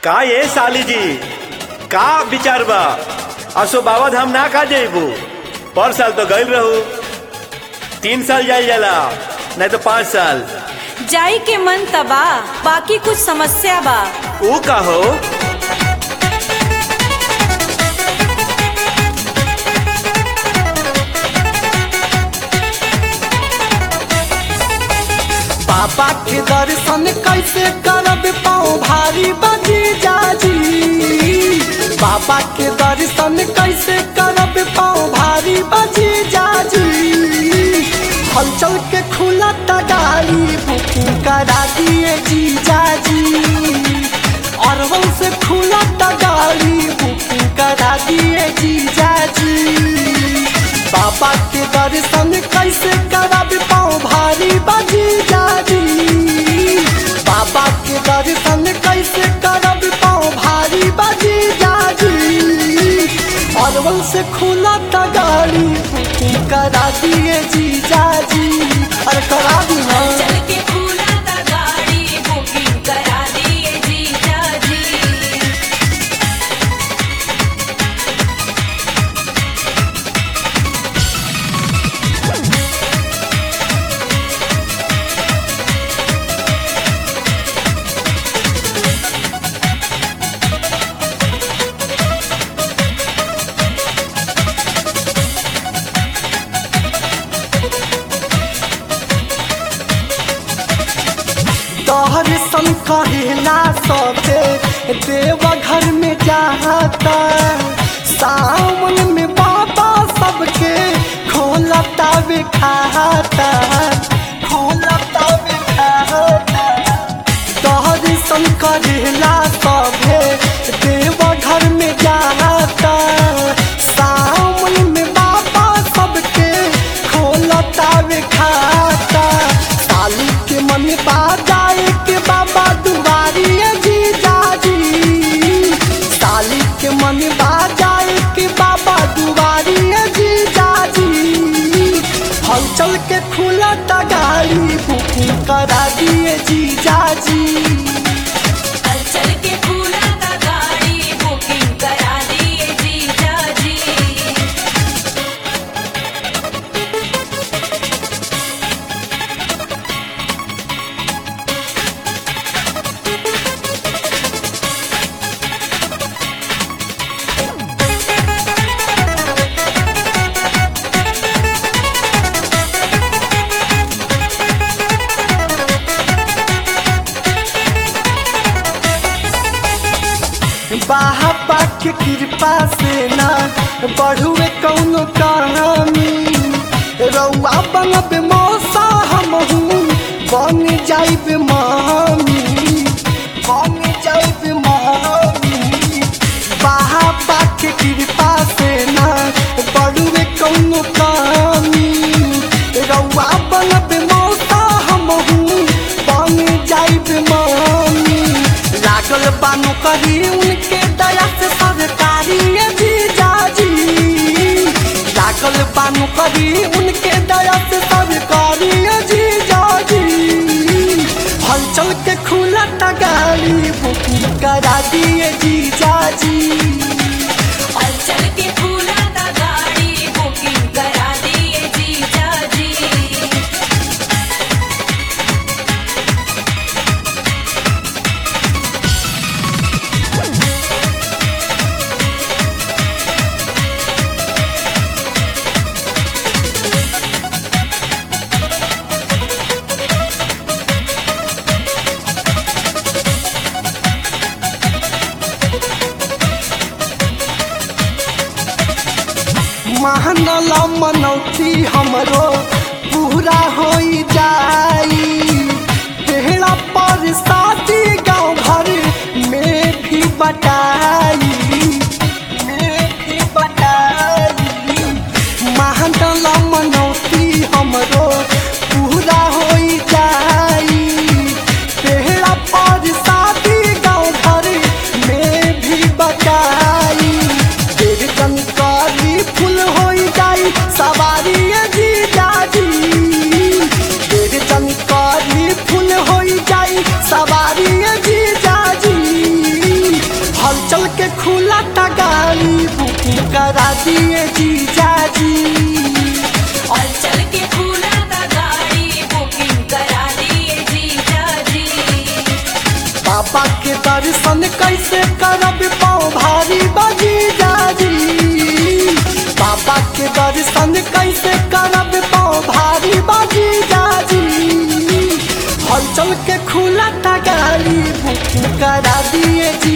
का ये साली जी का विचार बा असो बाबा धाम ना का जेबू पर साल तो गइल रहू तीन साल जाइल जाला नहीं तो पाँच साल जाई के मन तबा बाकी कुछ समस्या बा ऊ का हो बाबा के दर्शन कैसे करब पाँव भारी बजी जाजी बाबा के दर्शन कैसे करब पाँव भारी बजी जाजी हलचल के खुला गाड़ी बुकिंग करा दिए जी जाजी अरवल से खुला गाड़ी बुकिंग करा दिए जी जाजी बाबा के दर्शन कैसे करब पाँव भारी बजी जाजी बाबा के दर्शन कैसे करब पाँव भारी बजी जाजी अरवल से खुला गाड़ी बुकिंग करा दिए जी जाजी अरे करा दी ना चल के खुला ता गाड़ी बुकिंग करा दिए जीजा जी तोहर सन कहेला सबे देवघर में जाता सावन में बाबा सबके खोलता वे खाता खोलता वे खाता तोहर सन करेला सबे देवघर में जाता सावन में बाबा सबके खोलता वे खाता साली के मन बाजाए के बाबा दुआरी जी जाजी साली के मन बाजाए के बाबा दुआरी जी जाजी हलचल के खुला गाड़ी बुकिंग करा दिए जी जाजी चल के खुला ता गाड़ी बुकिंग करा दिए जीजा जी बाबा के कृपा से ना बढ़ुए कौनो कहानी रउआ बनब मौसा हमहू बन जाइब मामी बन जाइब मामी बाबा के कृपा से ना बढ़ुए कौनो कहानी रउआ बनब मौसा हमहू बन जाइब मामी लागल बानो करी उनके दया से सरकारी भी जाजी लागल बानो करी उनके दया से सरकारी जी जाजी हलचल के खुला गाड़ी बुकिंग करा दिए जी जाजी चल के खुला ता गाड़ी बुकिंग करा दिए जीजा जी महानला मनौती हमरो पूरा हो जाई तेहरा पर साथी गाँव भर में भी बटाई में भी बटाई महानला मनौती हमरो पूरा हो जाई तेहरा पर साथी गाँव भर में भी बटाई तेरे जनकारी फुल हो जाई सवारी जी जाजी तेरे जनकारी फुल हो जाई सवारी जी जाजी बुकिंग करा दिए जीजा जी और चल के फूला ता गाड़ी बुकिंग करा दिए जीजा जी बाबा के दर्शन कैसे करब पाँव भारी बजी जाजी बाबा के दर्शन कैसे करब पाँव भारी बजी जाजी हलचल के खुला गाड़ी बुकिंग करा दिए जी